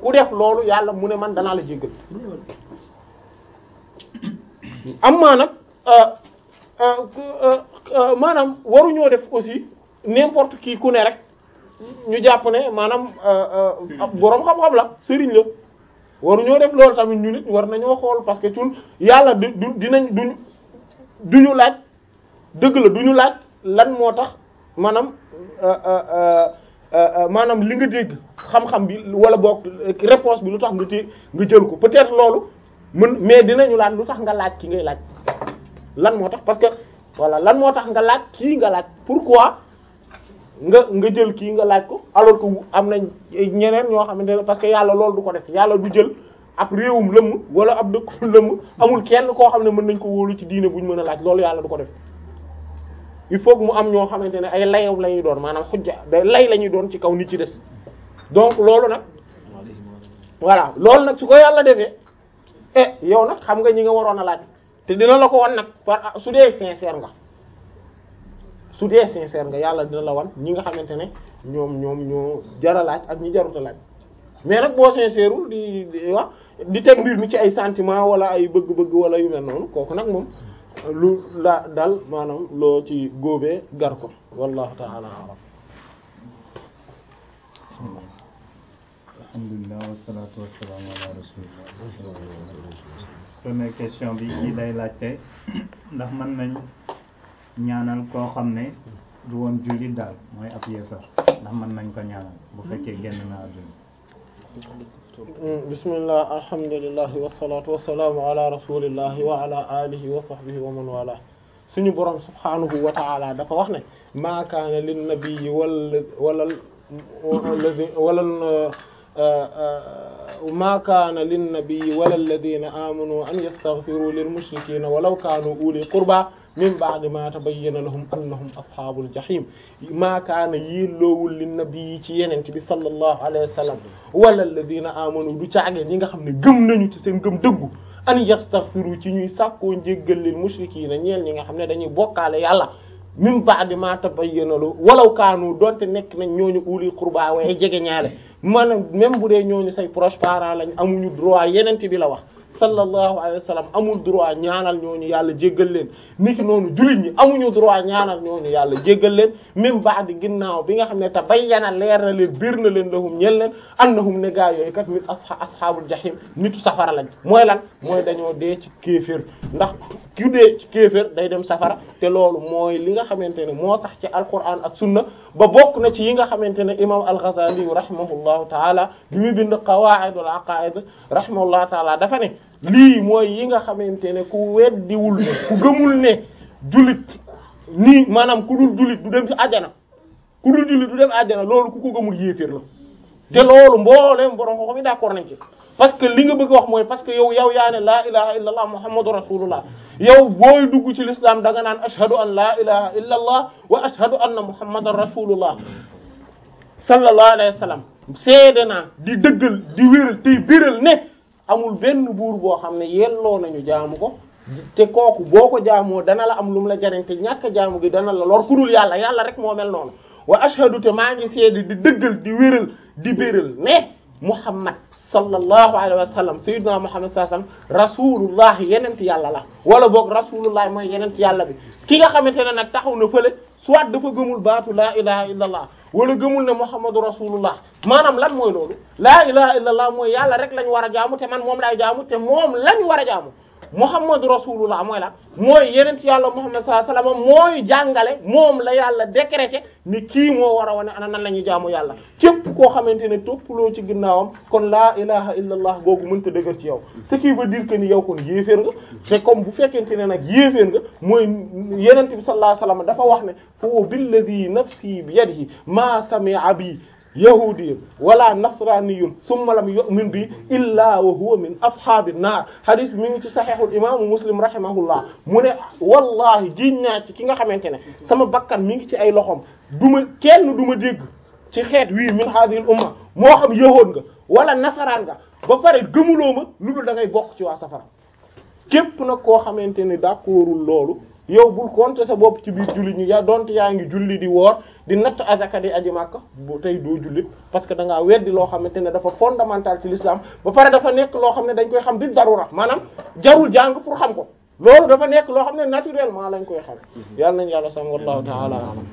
ku def loolu yàlla mu ne man danaa la jéggal am maa nag maanaam waruñoo def aussi n'importe qui ku ne rek ñu jàpp ne maanaam boroom xam-xam la sëriñ la waruñoo def loolu tamit ñu nit war nañoo xool parce que tun yàlla du du dinañ duñ duñu laaj dëgg la duñu laaj lan moo tax maanaam maanaam li nga dégg xam-xam bi wala boog réponse bi lu tax nga té nga jël ko peut-être loolu mën mais dinañu laaj lu tax nga laaj ki ngay laaj lan moo tax parce que voilà lan moo tax nga laaj kii nga laaj pourquoi nga nga jël kii nga laaj ko alors que am nañ ñeneen ñoo xamante ne parce que yàlla loolu du ko def yàlla du jël ab réewum lëmm wala ab dëkku lëmm amul kenn koo xam ne mën nañ ko wóolu ci diine bu ñu mën a laaj loolu yàlla du ko def il faut que mu am ñoo xamante ne ay layaw la ñuy doon maanaam xujja day lay la ñuy doon ci kaw nit ci des donc loolu nag voilà loolu nag su ko yàlla defee eh yow nag xam nga ñi nga waroon a laaj te dina la ko wan nag par su dee sincère nga su dee sincère nga yàlla dina la wan ñi nga xamante ne ñoom ñoom ñoo jara laaj ak ñi jaruta laaj mais nag boo sincèreul di di wax di teg mbir mi ci ay sentiment wala ay bëgg-bëgg wala yu mel noonu kooku nag moom lu la dal maanaam loo ci góobee gar ko wallahu ta'ala a'lam alhamdulillah wassalatu wassalamu ala rasulillah première question bi kii day laajte ndax mën nañ ñaanal koo xam ne du woon jullit daal mooy ab yéefar ndax mën nañ ko ñaanal bu fekkee génn na àdduna bismillah alhamdulillah wassalatu wassalamu ala rasulillahi wa ala alihi wa sahbihi wa man wala suñu borom subhanahu wa ta'ala dafa wax ne ma kaana lin nabiyyi wal wala wala ma kaana lin nabiyyi wala alladhina amanu an yastaghfiru lil mushrikina walaw kanu uli qurba min ba'di ma tabayyana lahum annahum ashabul jahim ma kaana yelloowul lin nabiyyi ci yenente bi sallallahu alayhi wa sallam wala alladhina amanu du caagee ñi nga xam ne gëm nañu ci seen gëm dëggu an yastaghfiru ci ñuy sàkkoo njéggal lil mushrikina ñeel ñi nga xam ne dañuy bokkaale yàlla min ba'di ma tabayyana lu walaw kaanu donte nekk nañ ñooñu uli qurba waaye jege ñaale maanaam même bu dee ñooñu say proche parent lañ amuñu droit yenente bi la wax sallallahu alayhi wa sallam amul droit ñaanal ñooñu yàlla jéggal leen niki noonu jullit ñi amuñu droit ñaanal ñooñu yàlla jéggal leen même ba'di ginnaaw bi nga xam ne te bayyana leer na leen biir na leen lahum ñel leen annahum ne gaa yooyu kat mit asha ashabul jahim nitu safara lañ mooy lan mooy dañoo dee ci kéefër ndax ku dee ci kéefër day dem safara te loolu mooy li nga xamante ne moo tax ci alquran ak sunna ba bokk na ci yi nga xamante ne imam al-Ghazali rahimahullahu taala bi mu bind qawaidul aqaid rahimahullahu taala dafa ne lii mooy yi nga xamante ne ku weddiwul ne ku gëmul ne jullit nii maanaam ku dul jullit du dem ci àjjana ku dul jullit du dem àjjana loolu ku ko gëmul yéeféer la te loolu mbooleem borom ko mi d'accord nañ ci parce que li nga bëgg wax mooy parce que yow yow yaa ne laa ilaha illa allah muhammadu rasulullah yow booy dugg ci l'islam da nga naan ashhadu an laa ilaha illa allah wa ashhadu anna muhammadan rasulullah sallallahu alayhi wa sallam seede naa di dëggal di wéral tey biral ne amul benn buur boo xam ne yelloo nañu jaamu ko te kooku boo ko jaamoo dana la am lu mu la jariñ te ñàkk jaamu gi dana la lor ku dul yàlla yàlla rek moo mel noonu wa ashhadu te maa ngi seede di dëggal di wéral di biral ne muhammad sallallahu alayhi wa sallam sayyidina muhammad sallallahu alayhi wa sallam rasulullah yenent yàlla la wala boog rasulullah mooy yenent yàlla bi ki nga xamante ne nag taxaw na fële soit dafa gëmul baatu laa ilaha illa allah wala gëmul ne muhammadu rasulullah maanaam lan mooy loolu laa ilaha illa allah mooy yàlla rek lañ war a jaamu te man moom laay jaamu te moom lañ war a jaamu muhammadu rasulullah mooy la mooy yenent yàlla muhammad sallallahu alayhi wasallam mooy jàngale moom la yàlla décrété ni kii moo war a wane ana nan la ñuy jaamu yàlla képp koo xamante ne toppaloo ci ginnaawam kon laa ilaha illa allah googu mënta dëgër ci yow ce qui veut dire que ni yow kon yéeféer nga te comme bu fekkente ne nag yéeféer nga mooy yenent bi sallallahu alayhi wasallam dafa wax ne fo billadhi nafsi bi yadihi ma sami'a bi yahudiyun wala nasraniyun summa lam yu'min bi illa wa huwa min ashabin naar hadith bi mi ngi ci sahihul imaamu muslim rahimahullah mu ne wallahi jiñ naa ci ki nga xamante ne sama bakkan mi ngi ci ay loxom duma kenn du ma dégg ci xeet wii min hadhihi umma moo xam yahood nga wala nasaraan nga ba pare gëmuloo ma lu dul da ngay bokk ci waa safara képp nag koo xamante ne d'accordul loolu yow bul compter sa bopp ci biir jullit ñi yaa donte yaa ngi julli di woor di natt azaka di aji màkka bu tey doo jullit parce que da ngaa weddi loo xamante ne dafa fondamental ci l'islam ba pare dafa nekk loo xam ne dañ koy xam di darura maanaam jarul jàng pour xam ko loolu dafa nekk loo xam ne naturellement lañ koy xam yàlla nañu yàlla sam wallahu ta'ala alam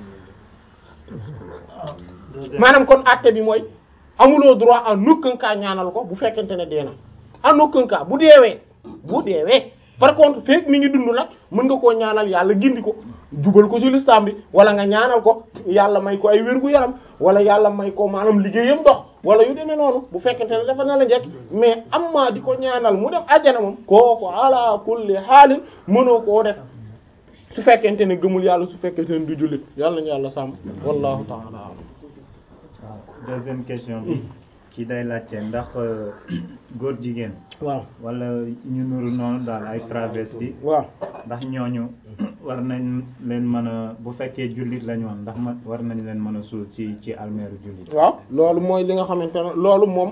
maanaam kon acte bi mooy amuloo droit en aucun cas ñaanal ko bu fekkente ne dee na en aucun cas bu deewee bu deewee par contre fekk mi ngi dund nag mën nga koo ñaanal yàlla gindi ko jubal ko ci lislam bi wala nga ñaanal ko yàlla may ko ay wérgu yaram wala yàlla may ko maanaam liggéeyam dox wala yu demee noonu bu fekkente ne dafa na la njëkk mais am maa di ko ñaanal mu def àjjana moom kooku ala kulli xaalin mënoo koo def su fekkente ne gëmul yàlla su fekkente ne du jullit yàlla nañu yàlla sàmm wallahu ta'ala a'lam waaw deuxième question bi ki day laajte ndax góor jigéen waaw wala ñu nuru noonu daal ay travesti waaw ndax ñooñu war nañ leen mën a bu fekkee jullit lañ woon ndax ma war nañ leen mën a suul ci ci almeeru jullit waaw loolu mooy li nga xamante ne loolu moom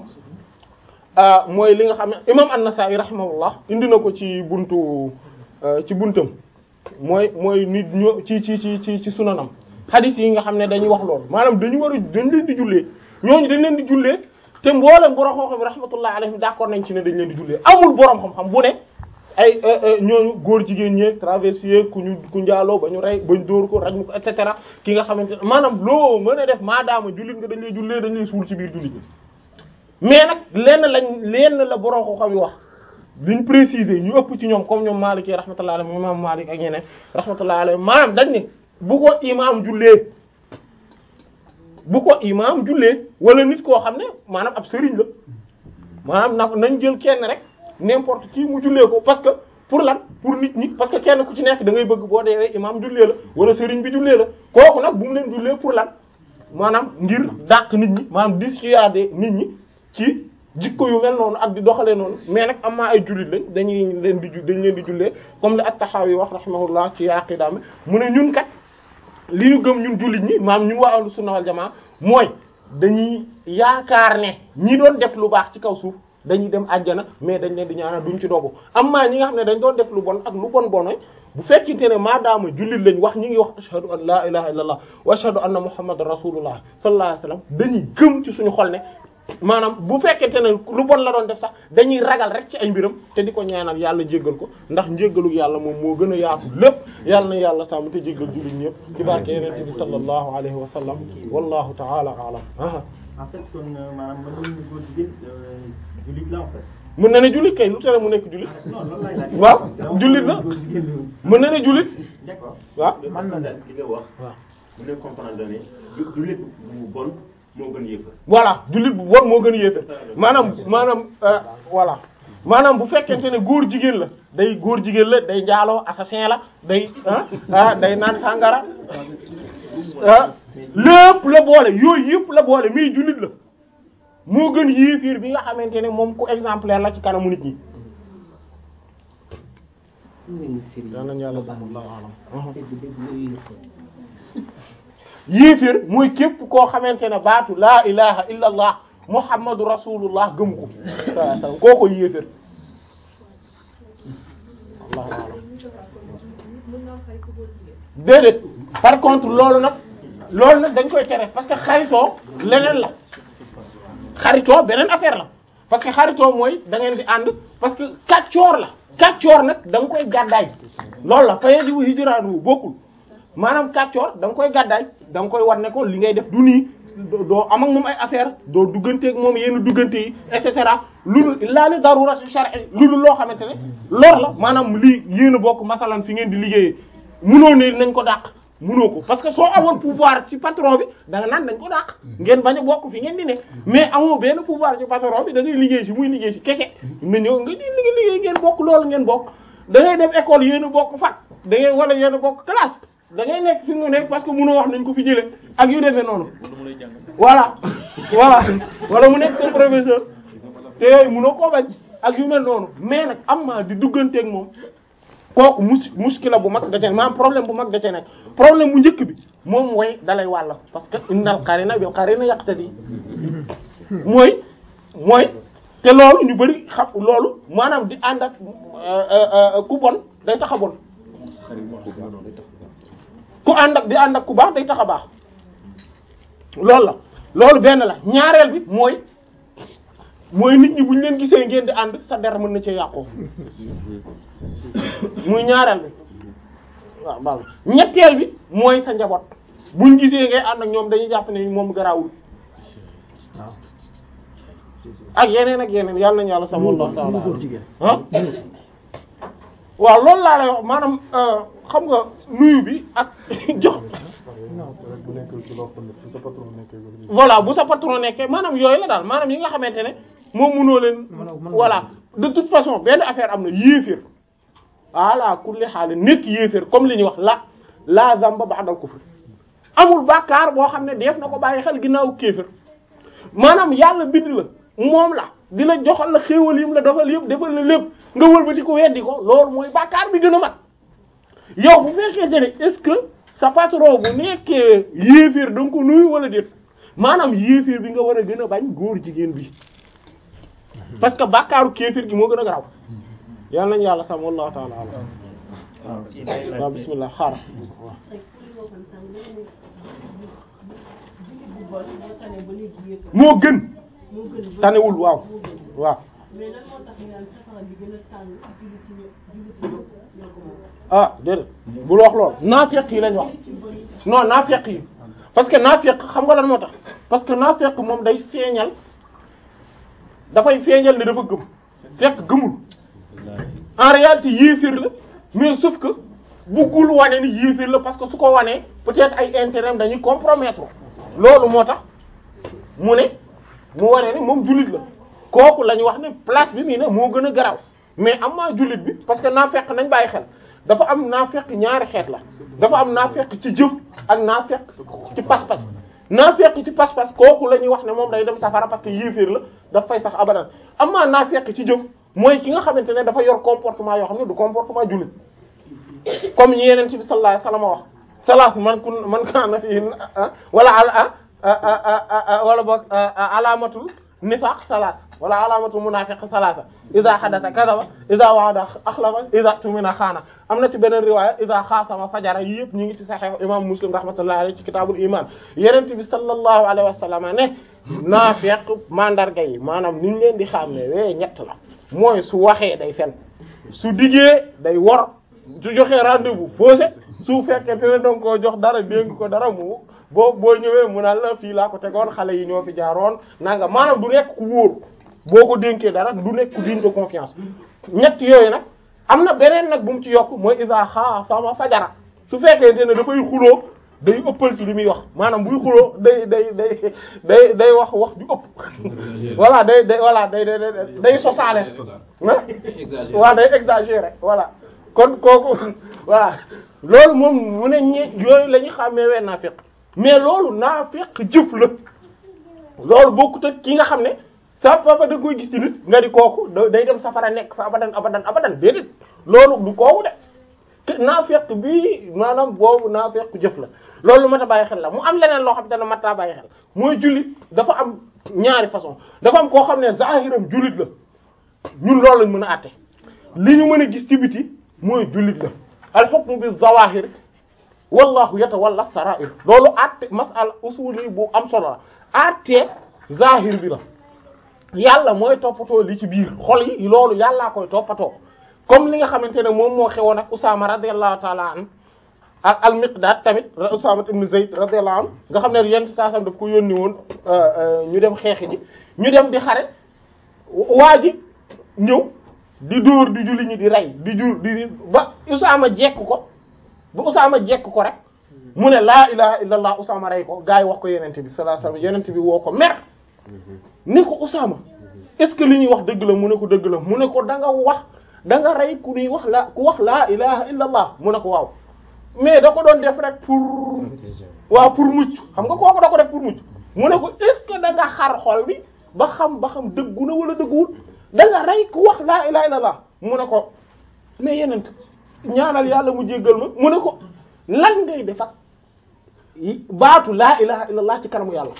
ah mooy li nga xam ne imam an-Nasa'i rahimahullah indi na ko ci buntu ci buntam mooy mooy nit ñoo ci ci ci ci ci sunanam hadith yi nga xam ne dañuy wax loolu maanaam dañu war a dañ leen di jullee ñooñu dañ leen di jullee te mboolem borom xam-xam rahmatullah alayhim d'accord nañ ci ne dañ leen di jullee amul borom xam-xam bu ne ay ñooñu góor jigéen ñeeg traversier ku ñu ku njaaloo ba ñu rey ba ñu dóor ko raj mu ko et cetera ki nga xamante ne maanaam loo mën a def maadaama jullit nga dañ lay jullee dañ lay suul ci biir jullit mais nag lenn lañ lenn la borom xam-xam yi wax liñ préciser ñu ëpp ci ñoom comme ñoom Maliki rahmatullah alayhi imam Malik ak ñeneen rahmatullah alayhi maanaam dañ ne bu ko imaam jullee bu ko imaam jullee wala nit koo xam ne maanaam ab sëriñ la maanaam na nañ jël kenn rek n'importe qui mu jullee ko parce que pour lan pour nit ñi parce que kenn ku ci nekk da ngay bëgg boo deewee imaam jullee la wala sëriñ bi jullee la kooku nag bu mu leen jullee pour lan maanaam ngir dàq nit ñi maanaam dissuader nit ñi ci jikko yu mel noonu ak di doxalee noonu mais nag am naa ay jullit lañ dañuy leen di dañ leen di jullee comme li at-Tahawi wax rahimahullah ci aqidaam mu ne ñun kat li ñu gëm ñun jullit ñi maam ñun waa ahlu sunna wal jamaa mooy dañuy yaakaar ne ñi doon def lu baax ci kaw suuf dañuy dem àjjana mais dañ leen di ñaanal duñ ci dogu am maa ñi nga xam ne dañ doon def lu bon ak lu bon bonoy bu fekkente ne maadaama jullit lañ wax ñi ngi wax ashhadu an la ilaha illallah wa ashhadu anna muhammadan rasulullah sallallahu alayhi wasallam dañuy gëm ci suñu xol ne maanaam bu fekkente ne lu bon la doon def sax dañuy ragal rek ci ay mbiram te di ko ñaanal yàlla jéggal ko ndax njéggalu yàlla moom moo gën a yaatu lépp yàlla na yàlla sàmm te jéggal jullit ñëpp ci barke yenente bi sallallahu alayhi wa sallam wallahu ta'ala a'lam aha en fait kon maanaam mën nañu góor jigéen jullit la en fait. mën na ne jullit kay lu tere mu nekk jullit non loolu laay laaj. waaw jullit la góor jigéen mën na ne jullit d'accord. waaw man na daal li nga wax waaw mën na comprendre ne ju- jullit bu bon moo gën yéefar voilà jullit bu bon moo gën a yéefe maanaam maanaam euh, voilà maanaam bu fekkente ne góor jigéen la day góor jigéen la day njaaloo assassin la day ah ah day naan sàngara ah lépp la boole yooyu yëpp la boole mais jullit la moo gën yéefiir bi nga xamante ne moom ku exemplaire la ci kanamu nit ñi daan nañu yàlla sax wallahu alam yéeféer mooy képp koo xamante ne baatu laa ilaha illa allah muhammadu rasulullah gëm ko sallallahu alayhi wasallam koo ko yéeféer wallahu alam déedéet par contre loolu nag loolu nag dañ koy tere parce que xaritoo leneen la xaritoo beneen affaire la parce que xaritoo mooy da ngeen di ànd parce que kàccoor la kàccoor nag da nga koy gàddaay loolu la faye di wu hijraanu bokkul maanaam kàccoor da nga koy gàddaay da nga koy war ne ko li ngay def du nii doo doo am ak moom ay affaire doo dugganteeg moom yenn duggante yi et cetera loolu laa li darurati shar'i loolu loo xamante ne lor la maanaam lii yéen a bokk masalan fi ngeen di liggéeyee munoo ne nañ ko dàq munoo ko parce que soo amoon pouvoir ci patron bi da nga naan nañ ko dàq ngeen bañ a bokk fi ngeen di ne mais amoo benn pouvoir ci patron bi da ngay liggéey si muy liggéey si kese na ñëw nga di liggéey liggéey ngeen bokk loolu ngeen bokk da ngay dem école yéen a bokk fac da ngay wala yéen a bokk classe da ngay nekk fi nga nekk parce que munoo wax nañ ko fi jëlee ak yu demee noonu voilà voilà wala mu nekk seen professeur te yooyu munoo koo bañ ak yu mel noonu mais nag am maa di dugganteeg moom kooku mus muskila bu mag da cee maanaam problème bu mag da cee nekk problème bu njëkk bi moom mooy dalay wàll parce que innal qarina bil qarina yaqtadi mooy mooy te loolu ñu bari xam loolu maanaam di ànd ak ku bon day tax a bon ku ànd ak di ànd ak ku baax day tax a baax loolu la loolu benn la ñaareel bi mooy mooy nit ñi bu ñu leen gisee ngeen di ànd sa der mën na cee yàqoo muy ñaareel bi waaw baax na ñetteel bi mooy sa njaboot buñ gisee ngay ànd ak ñoom dañuy jàpp ne moom garaawul ak yeneen ak yeneen yàlla nañu yàlla sama Allah ta'ala ah waaw loolu laa lay wax maanaam xam nga nuyu bi ak jox voilà bu sa patron nekkee maanaam yooyu la daal maanaam yi nga xamante ne moom mënoo leen voilà de toute façon benn affaire am na yéeféer ala kulli xaal nekk yéeféer comme li ñuy wax la la zamba ba'dal kufr amul bàkkaar boo xam ne def na ko bàyyi xel ginnaaw kéeféer maanaam yàlla bind la moom la di la joxal la xéewal yim la defal yëpp defal la lépp nga wëlbati ko weddi ko loolu mooy bàkkaar bi gën a mat yow bu fekkente ne est-ce que sa patron bu nekkee yéeféer da nga ko nuyu wala déet maanaam yéeféer bi nga war a gën a bañ góor jigéen bi parce que bàkkaaru kéeféer gi moo gën a garaw yàlla nañu yàlla sam wallahu ta'ala alam waaw kii day laaj waaw bismillah xaaral waaw moo gën tanewul waaw waaw mais lan moo tax ñu naan safara bi gën a tàng jullit ci ño- jullit ci ño- ñoo ko moom ah déedéet bul wax lool naafeq yi lañ wax non naafeq yi parce que naafeq xam nga lan moo tax parce que naafeq moom day feeñal dafay feeñal ne dafa gëm fekk gëmul en réalité yéefir la mais sauf que buggul wane ni yéefir la parce que su ko wanee peut-être ay intérêt am dañuy compromettre loolu moo tax mu ne mu wane ni moom jullit la kooku la ñu wax ne place bi mii ne moo gën a garaw mais am maa jullit bi parce que naafeq nañ bàyyi xel dafa am naafeq ñaari xeet la dafa am naafeq ci jëf ak naafeq ci pas-pas naafeq ci pas-pas kooku la ñuy wax ne moom day dem safara parce que yéeféer la daf fay sax abadan am maa naafeq ci jëf mooy ki nga xamante ne dafa yor comportement yoo xam ne du comportement jullit comme ñi yeneen ci bi sallallahu alayhi wasallam wax salaas man kun man kaana fi wala ala wala boog alaamatul nifaq salaas wala alaamatul munaafiq salaasa iza hadatha kadaba iza wa'ada akhlafa iza tumina xaana am na ci beneen riwaaya iza xaasama fajara yi yëpp ñu ngi ci sahih imam muslim rahmatullahi alayhi ci kitaabul iman yeneen bi sallallahu alayhi wasallam ne naafiq mandarga yi maanaam niñ leen di xàmmee wee ñett la mooy su waxee day fen su diggee day wor su joxee rendez-vous faussé su fekkee te ne danga koo jox dara dénk ko dara mu boo boo ñëwee mu naan la fii laa ko tegoon xale yi ñoo fi jaaroon nanga maanaam du nekk ku wóor boo ko dénkee dara du nekk ku digne de confiance ñett yooyu nag am na beneen nag bu mu ci yokk mooy isa xaasama fajara su fekkee te ne dafay xuloo day ëppal ci li muy wax maanaam buy xuloo day day day day day wax wax ju ëpp voilà day day voilà day day day sosaale ah waaw day exagérer voilà kon kooku voilà loolu moom mu ne ñe yooyu la ñu xàmmee wee naafiq mais loolu naafiq jëf la loolu bokkut ak ki nga xam ne sa papa da koy gis ci nit nga di kooku da- day dem safara nekk fa abadan abadan abadan déedéet loolu du kooku de te naafiq bi maanaam boobu naafiq jëf la loolu mat a bàyyi xel la mu am leneen loo xam te ne mat a bàyyi xel mooy jullit dafa am ñaari façon dafa am koo xam ne zahiram jullit la ñun loolu lañ mën a àtte li ñu mën a gis ci biti mooy jullit la al hukmu bi zawahir wallahu yatawalla sarair loolu àtte masala usuli bu am solo la àtte zahir bi la yàlla mooy toppatoo li ci biir xol yi loolu yàllaa koy toppatoo comme li nga xamante ne moom moo xewoon ak Usaama radiyallahu ta'ala an ak al-Miqdaad tamit Usaama ibn Zayd radiyallahu anhu nga xam ne yenn saa sam daf ko yónni woon ñu dem xeexi ji ñu dem di xare waa ji ñëw di dóor di julli ñi di rey di jur di ba Usaama jekk ko ba Usaama jekk ko rek mu ne laa ilaha illallah Usaama rey ko gaa yi wax ko yenente bi sallallahu alayhi wasallam yenente bi woo ko mer ni ko Usaama est-ce que li ñuy wax dëgg la mu ne ko dëgg la mu ne ko da nga wax da nga rey ku ñuy wax la ku wax laa ilaha illallah mu ne ko waaw mais da ko doon def rek pour waaw pour mucc xam nga kooku da ko def pour mucc mu ne ko est-ce que da nga xar xol bi ba xam ba xam dëggu na wala dëgguwul da nga rey ku wax laa ilaha illallah mu ne ko mais yenent ñaanal yàlla mu jéggal ma mu ne ko lan ngay def ak baatu laa ilaha illallah ci kanamu yàlla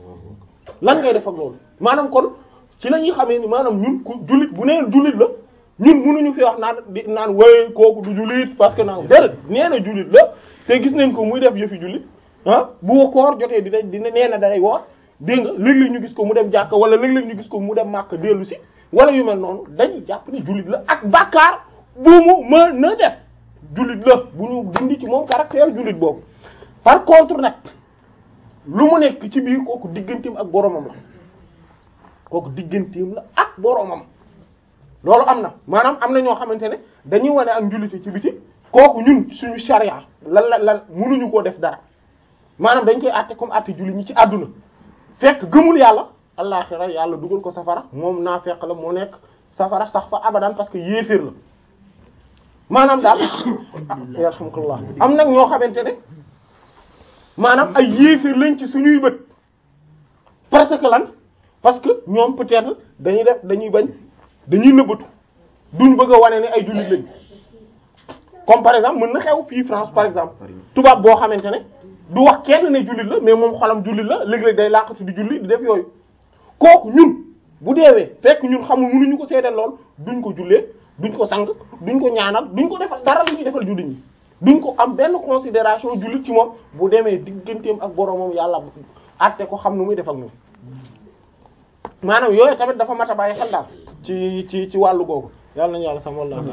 lan ngay def ak loolu maanaam kon ci la ñuy xamee ni maanaam ñun ku jullit bu nee jullit la ñun mënuñu fi wax naan di naan way kooku du jullit parce que naan déedéet nee na jullit la te gis nañ ko muy def yëfi jullit ah bu koor jotee dina dina nee na day woor dégg nga léeg-léeg ñu gis ko mu dem jàkka wala léeg-léeg ñu gis ko mu dem màkk dellu si wala yu mel noonu dañuy jàpp ni jullit la ak bàkkaar bu mu mën na def jullit la bu ñu dindi ci moom caractère jullit boobu par contre nag lu mu nekk ci biir kooku digganteem ak boromam la kooku digganteem la ak boromam loolu am na maanaam am na ñoo xamante ne dañuy wane ak njullite ci biti kooku ñun suñu charia lan la lan mënuñu koo def dara maanaam dañ koy àtte comme àtte jullit ñi ci àdduna fekk gëmul yàlla àllaxira yàlla dugal ko safara moom naa fekk la moo nekk safara sax fa abadan parce que yéeféer la maanaam daal yarhamkallah am nag ñoo xamante ne maanaam ay yéeféer lañ ci suñuy bët parce que lan parce que ñoom peut-être dañuy def dañuy bañ dañuy nëbbatu duñ bëgg a wane ne ay jullit lañ comme par exemple mën na xew fii France par exemple tubaab boo xamante ne du wax kenn ne jullit la mais moom xolam jullit la léeg-léeg day laqatu di julli di def yooyu kooku ñun bu deewee fekk ñun xamul mënuñu ko seedeel lool duñ ko jullee duñ ko sang duñ ko ñaanal duñ ko defal dara lu ñuy defal jullit ñi duñ ko am benn considération jullit ci moom bu demee digganteem ak boromam yàlla àtte ko xam nu muy def ak moom maanaam yooyu tamit dafa mat a bàyyi xel daal ci ci ci wàllu googu yàlla nañu yàlla sama wàllu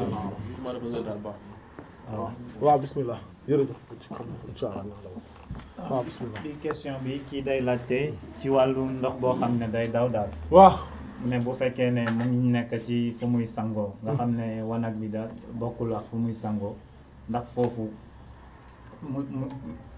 waaw waaw bismillah jërëjëf inshallah waaw bismillah bi question bi kii day laajte ci wàllu ndox boo xam ne day daw daal waaw ne bu fekkee ne mu ngi nekk ci fu muy sangoo nga xam ne wanag bi daal bokkul ak fu muy sangoo ndax foofu mu mu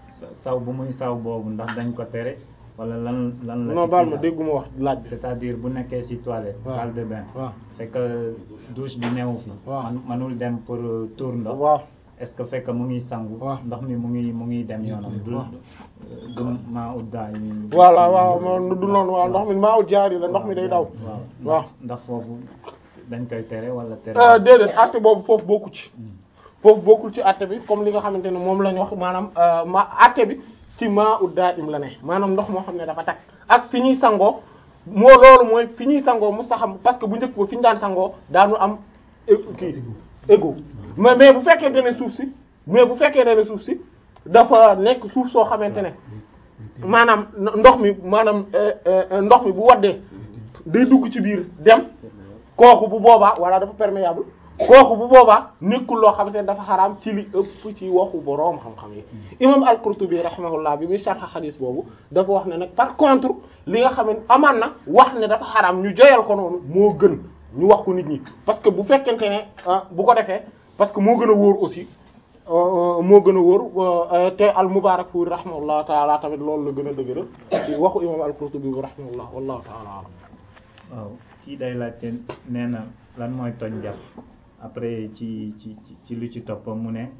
saw bu muy saw boobu ndax dañ ko tere wala lan lan la non ci baal kii ma daal? dégguma wax laaj bi c'est-à-dire bu nekkee ci toilette waaw. salle de bain waaw fekk douche bi newu fi waaw. man manul dem pour euh, tour ndox waaw est-ce que fekk mu ngi sangu waaw. ndox mi mu ngi mu ngi dem yoonam du waaw. du maa uddaa yi voilà waaw mo du noonu waaw ndox mi maa ut jaari la ndox mi day daw waaw waaw ndax foofu dañ koy tere wala tere Euh, déedéet àtte boobu foofu bokku ci foofu bokkul ci àtte bi comme li nga xamante ne moom la ñu wax maanaam euh, ma àtte bi ci maa ut daa im la ne maanaam ndox moo xam ne dafa tag ak fi ñuy sangoo moo loolu mooy fi ñuy sangoo mu saxam parce que bu njëkk ba fi ñu daan sangoo daanu am é- kii égo mais mais bu fekkente ne suuf si mais bu fekkee ne suuf si dafa nekk suuf soo xamante ne maanaam ndox mi maanaam euh, euh, ndox mi bu waddee day dugg ci biir dem kooku bu boobaa walla dafa perméable kooku bu boobaa nekkul loo xamante ne dafa xaraam ci li ëpp ci waxu boroom xam-xam yi imam al-Qurtubi rahimahullah bi muy sharh xadis boobu dafa wax ne nag par contre li nga xam ne amaan na wax ne dafa xaraam ñu joyal ko noonu moo gën ñu wax ko nit ñi parce que bu fekkente ne ah, bu ko defee parce que moo gën a wóor aussi euh, moo gën a wóor euh, te al-Mubarakfuri rahimahullah taala tamit loolu la gën a dëgëral ci waxu imam al-Qurtubi bi rahimahullah wallahu taala alam waaw kii day laajte nee na lan mooy toj njàpp après ci ci ci- ci lu ci topp mu ne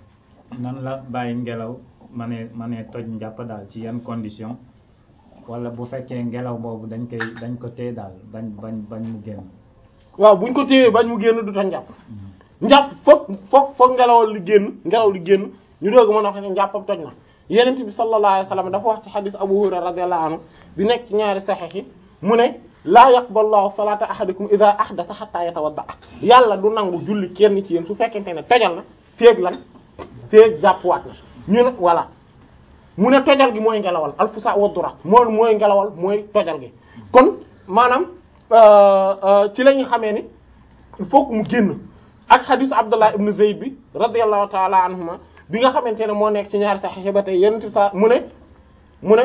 nan la bàyyi ngelaw ma ne ma ne toj njàpp daal ci yan condition wala bu fekkee ngelaw boobu dañ koy dañ ko téye daal bañ bañ bañ mu génn waaw buñ ko téyee bañ mu génn du tax njàpp njàpp foog foog foog ngelawal li génn ngelaw li génn ñu doog mën a wax ne njàppam toj na yenent bi sallallahu alayhi wasallam dafa wax ci xadis Abu Hurayra radiyallahu anhu bi nekk ci ñaari saxiix yi mu ne laa yaqbalu llahu salata ahadikum idha ahdatha hatta yatawadda yàlla du nangu julli kenn ci yéen su fekkente ne tojal na féeg lan féeg jàppwaat na ñu ne voilà mu ne tojal gi mooy ngelawal alfusa wa durat mooy mooy ngelawal mooy tojal gi kon maanaam euh, euh, ci la ñuy xamee ni il faut que mu génn ak xadisu Abdullah ibn Zayd bi radiyallahu ta'ala anhuma bi nga xamante ne moo nekk ci ñaari saxiix ba tey yenn sa mu ne mu ne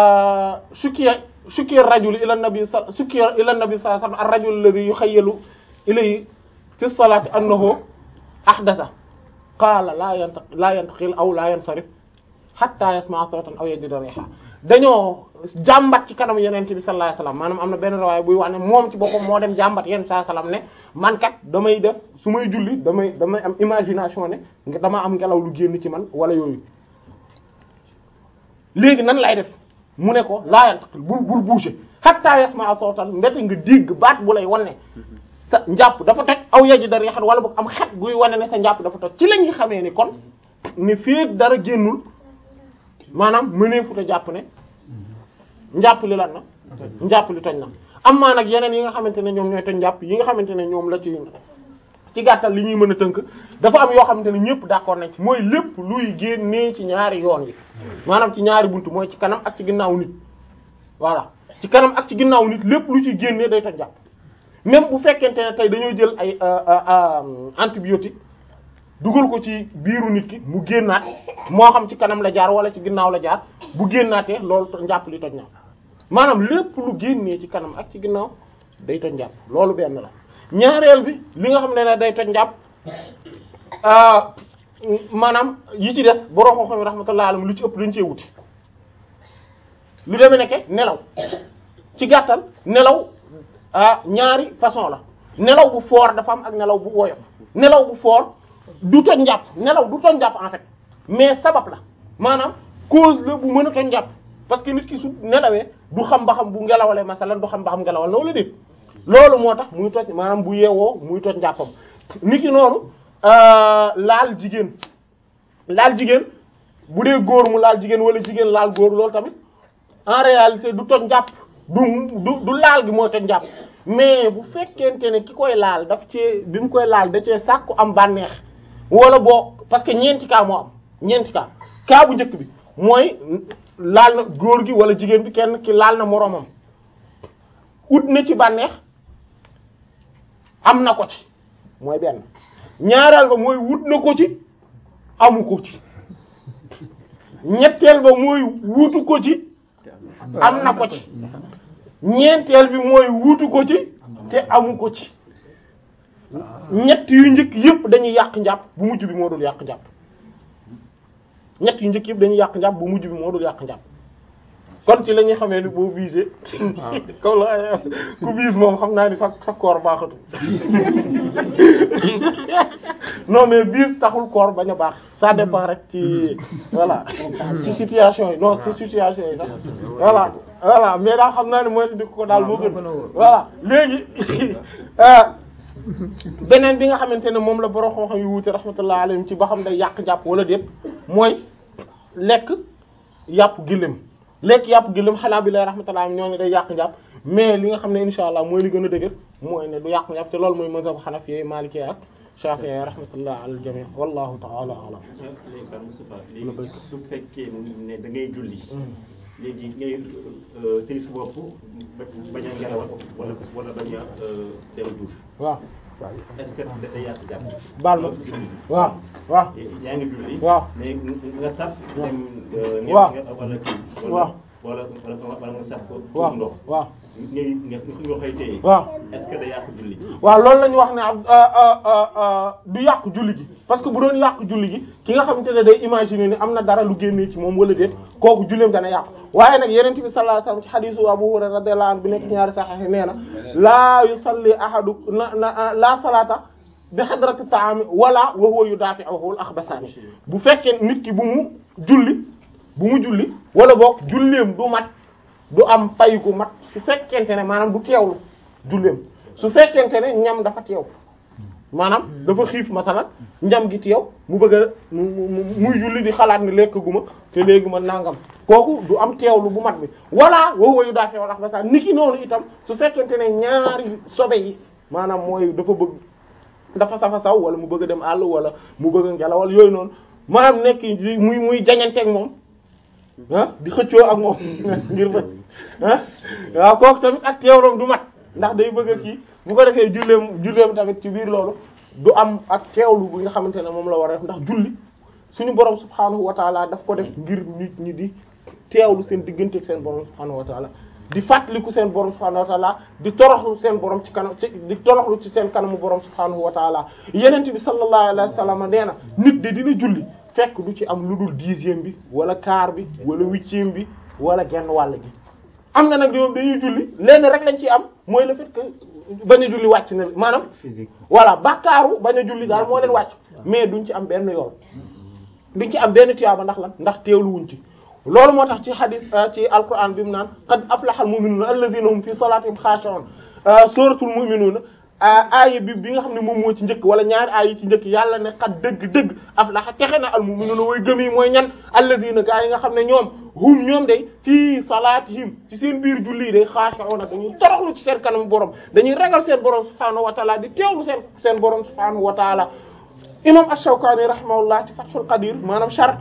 sukkiya sukkiya rajul ila nabi sa sukkiya ila nabi sallallahu alayhi wasallam ar-rajul alladhi yukhayyalu ilayhi fi salati annahu ahdatha qaala la yantaq la yantaqil aw la yansarif hatta yasma'a sawtan aw yajida riha dañoo jàmbat ci kanam yenente bi sallallahu alayhi wasallam maanaam am na benn rawaay buy wax ne moom ci boppam moo dem jàmbat yenn saa salaam ne man kat damay def su may julli damay damay am imagination ne nga dama am ngelaw lu génn ci man wala yooyu léegi nan lay def mu ne ko laayant bul bul bouger hatta yasma'a sawtan mbete nga dégg baat bu lay wan ne sa njàpp dafa toj aw yaji dara yaxat wala boog am xet guy wane ne sa njàpp dafa toj ci la ñuy xamee ni kon ne feek dara génnul maanaam mënee futa jàpp ne njàpp li lan na njàpp li toj na am maa nag yeneen yi nga xamante ne ñoom ñooy toj njàpp yi nga xamante ne ñoom la ci ci gàttal li ñuy mën a tënk dafa am yoo xamante ne ñëpp d'accord nañ ci mooy lépp luy génnee ci ñaari yoon yi maanaam ci ñaari buntu mooy ci kanam ak ci ginnaaw nit voilà ci kanam ak ci ginnaaw nit lépp lu ci génnee day toj jàpp même bu fekkente ne tey dañoo jël ay antibiotique dugal ko ci biiru nit ki mu génnaat moo xam ci kanam la jaar wala ci ginnaaw la jaar bu génnaatee loolu njàpp li toj na maanaam lépp lu génnee ci kanam ak ci ginnaaw day toj njàpp loolu benn la ñaareel bi li nga xam ne ne day toj njàpp maanaam yi ci des borom xam-xam rahmatullah alayhi lu ci ëpp dañ cee wuti lu demee nekke nelaw ci gàttal nelaw ah ñaari façon la nelaw bu fort dafa am ak nelaw bu woyof nelaw bu fort du toj njàpp nelaw du toj njàpp en fait mais sabab la maanaam cause la bu mën a toj njàpp parce que nit ki su nelawee du xam ba xam bu ngelawalee masalan du xam ba xam ngelawal na wala déet loolu moo tax muy toj maanaam bu yeewoo muy toj njàppam nit ki noonu laal jigéen laal jigéen bu dee góor mu laal jigéen wala jigéen laal góor loolu tamit en réalité du toj njàpp du du du laal gi mooy toj njàpp mais bu fekkente ne ki koy laal daf cee bi mu koy laal da cee sàkku am bànneex wala boo parce que ñeenti cas moo am ñeenti cas cas bu njëkk bi mooy laal na góor gi wala jigéen bi kenn ki laal na moroomam ut na ci bànneex am na ko ci mooy benn ñaareel ba mooy wut na ko ci amu ko ci ñetteel ba mooy wutu ko ci am na ko ci ñeenteel bi mooy wutu ko ci te amu ko ci ñett yu njëkk yëpp dañuy yàq njàpp bu mujj bi moo dul yàq njàpp ñett yu njëkk yëpp dañuy yàq njàpp bu mujj bi moo dul yàq njàpp kon ci la ñuy xamee ni boo visé kaw la ku vise moom xam naa ni sa sa koor baaxatu non mais vise taxul koor bañ a baax ça dépend rek ci voilà ci situation yi non ci situation yi sax voilà voilà mais daal xam naa ni mooy di ko daal moo gën voilà léegi beneen bi nga xamante ne moom la borom xam-xam yu wuute rahmatullah alayhim ci ba xam day yàq jàpp wala déet mooy lekk yàpp gëléem lekk yàpp gëléem xanaa bi lay rahmatullah ñoo ne day yàq njàpp mais li nga xam ne insha allah mooy li gën a dëgër mooy ne du yàq njàpp te loolu mooy mazhab xanafi maliki ak shafi'i rahmatullah ala al-jami' wallahu ta'ala a'lam léegi daal Moustapha léegi su fekkee ne da ngay julli léegi ngay tëri sa bopp bañ a ngelawal wala wala bañ a dem douche waaw est-ce que da day yàq jàpp baal ma waaw waaw yaa ngi julli waaw mais nga saf dem ne waaw wala kii waaw wala wala wala nga saf ko waaw ndox waaw ngay nga nga koy téye waaw est-ce que da yàq julli waaw loolu la ñu wax ne ab du yàq julli gi parce que bu doon yàq julli gi ki nga xamante ne day imaginer ni am na dara lu génnee ci moom wala déet kooku julleem dana yàqu waaye nag yeneen bi sallallahu alayhi wasallam ci hadisu Abu Hurayra radiyallahu anhu bi nekk ñaari sahih nee na laa yusalli ahadu na na la salata bi hadrati ta'ami wala wa huwa yudafi'uhu al-akhbasani bu fekkee nit ki bu mu julli bu mu julli wala boog julleem du mat du am pay gu mat su fekkente ne maanaam du teewlu julleem su fekkente ne ñam dafa teew maanaam dafa xiif masalan njam gi teew mu bëgg a mu mu muy julli di xalaat ni lekk gu ma te léegi ma nangam kooku du am teewlu bu mat bi walla woowu yu daa teew ndax ba sax niki noonu itam su fekkente ne ñaari sobe yi maanaam mooy dafa bëgg dafa safa saw wala mu bëgg a dem àll wala mu bëgg a ngelawal yooyu noonu maanaam nekk muy muy jañanteeg moom ah di xëccoo ak moom ngir ba ah waaw kooku tamit ak teewloom du mat ndax day bëgg a kii bu ko defee julleem julleem tamit ci biir loolu du am ak teewlu bi nga xamante ne moom la war a def ndax julli suñu borom subhaanahu wa taala daf ko def ngir nit ñi di teewlu seen diggante ak seen borom subhaanahu wa taala di fàttaliku seen borom subhaanahu wa taala di toroxlu seen borom ci kanam ci di toroxlu ci seen kanamu borom subhaanahu wa taala yenent bi sallallahu alayhi wa sallam nee na nit de dina julli fekk du ci am lu dul dixième bi wala quart bi wala huitième bi wala genn wàll gi am na nag ñoom dañuy julli lenn rek lañ ci am mooy le fait que bañ a julli wàcc na maanaam physique voilà bàkkaaru bañ a julli daal moo leen wàcc mais duñ ci am benn yoon duñ ci am benn tiyaaba ndax lan ndax teewlu wuñ ci loolu moo tax ci hadith ci alquran bi mu naan qad aflaha al mu'minuna alladhina hum fi salatihim khashi'un suratul mu'minuna aaya bi bi nga xam ne moom moo ci njëkk wala ñaari aaya yi ci njëkk yàlla ne xat dëgg-dëgg aflaha texe na al mu'minuna way gëm yi mooy ñan alladina gaa yi nga xam ne ñoom hum ñoom day fii salaatihim ci seen biir julli day xaashi'una dañuy toroxlu ci seen kanam borom dañuy ragal seen borom subhaanahu wa taala di teewlu seen seen borom subhaanahu wa taala imam ash-Shawkani rahimahullah ci Fathul Qadir maanaam char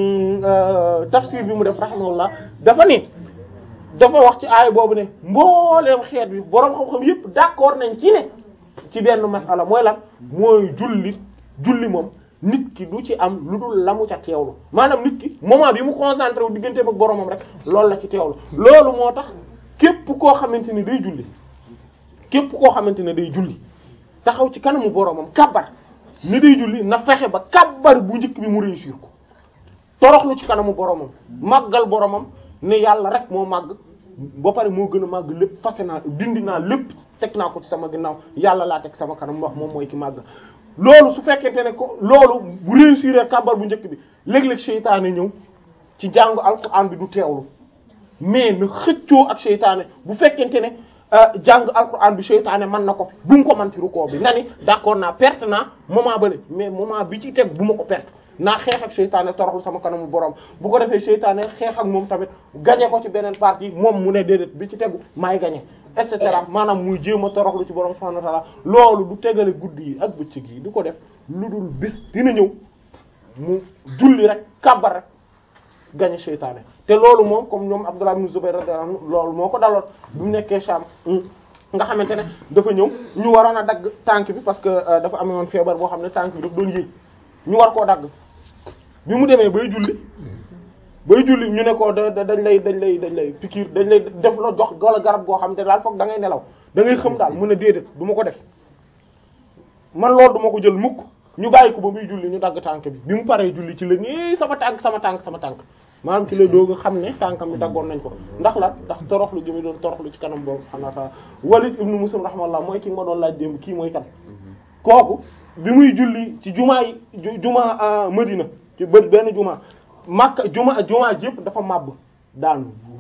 tafsir bi mu def rahimahullah dafa ni dafa wax ci aaya boobu ne mbooleem xeet bi boroom xam-xam yépp d'accord nañ ci ne ci benn masala mooy lan mooy julli julli moom nit ki du ci am lu dul la mu ca teewlu maanaam nit ki moment bi mu concentré wu digganteem ak boromam rek loolu la ci teewlu loolu moo tax képp koo xamante ni day julli képp koo xamante ne day julli taxaw ci kanamu boromam kabbar ni day julli na fexe ba kabbar bu njëkk bi mu réussir ko toroxlu ci kanamu boromam màggal boromam ne yàlla rek moo màgg ba pare moo gën a màgg lépp fase naa dindi naa lépp teg naa ko ci sama ginnaaw yàlla laa teg sama kanam wax moom mooy ki màgg loolu su fekkente ne ko loolu bu réussir kàbbar bu njëkk bi léeg-léeg seytaane ñëw ci jàngu alquran bi du teewlu mais na xëccoo ak seytaane bu fekkente ne jàng alquran bi seytaane mën na ko fi bu mu ko mën ci rukkoo bi nga ni d'accord naa perte naa moment bële mais moment bi ci teg bu ma ko perte naa xeex ak seytaane toroxlu sama kanamu borom bu ko defee seytaane xeex ak moom tamit gañe ko ci beneen partie moom mu ne déedéet bi ci tegu maay gañe et cetera maanaam muy jéem a toroxlu ci borom subhanahu wa ta'ala loolu du tegale guddi yi ak bëccëg yi du ko def lu dul bis dina ñëw mu julli rek kàbbar rek gañe seytaane te loolu moom comme ñoom Abdullah ibn Zubayr radiyallahu anhu loolu moo ko daloon bi mu nekkee Sham nga xamante ne dafa ñëw ñu waroon a dagg tànk bi parce que dafa amoon feebar boo xam ne tànk bi daf doon yéeg ñu war koo dagg bi mu demee bay julli bay julli ñu ne ko da dañ lay dañ lay dañ lay piqûre dañ lay def la jox wala garab goo xam te daal foog da ngay nelaw da ngay xam daal mu ne déedéet du ma ko def man loolu du ma ko jël mukk ñu bàyyi ko ba muy julli ñu dagg tànk bi bi mu paree julli ci la nii sama tànk sama tànk sama tànk maanaam ci la doog a xam ne tànkam bi daggoon nañ ko ndax la ndax toroxlu gi mu doon toroxlu ci kanam boobu subhanahu wa ta'ala Walid ibn Muslim rahmallah mooy ki ma doon laaj démb kii mooy kan kooku bi muy julli ci jumaa yi jumaa Madina ci bët benn jumaa Makka jumaa jumaa yëpp dafa màbb daanu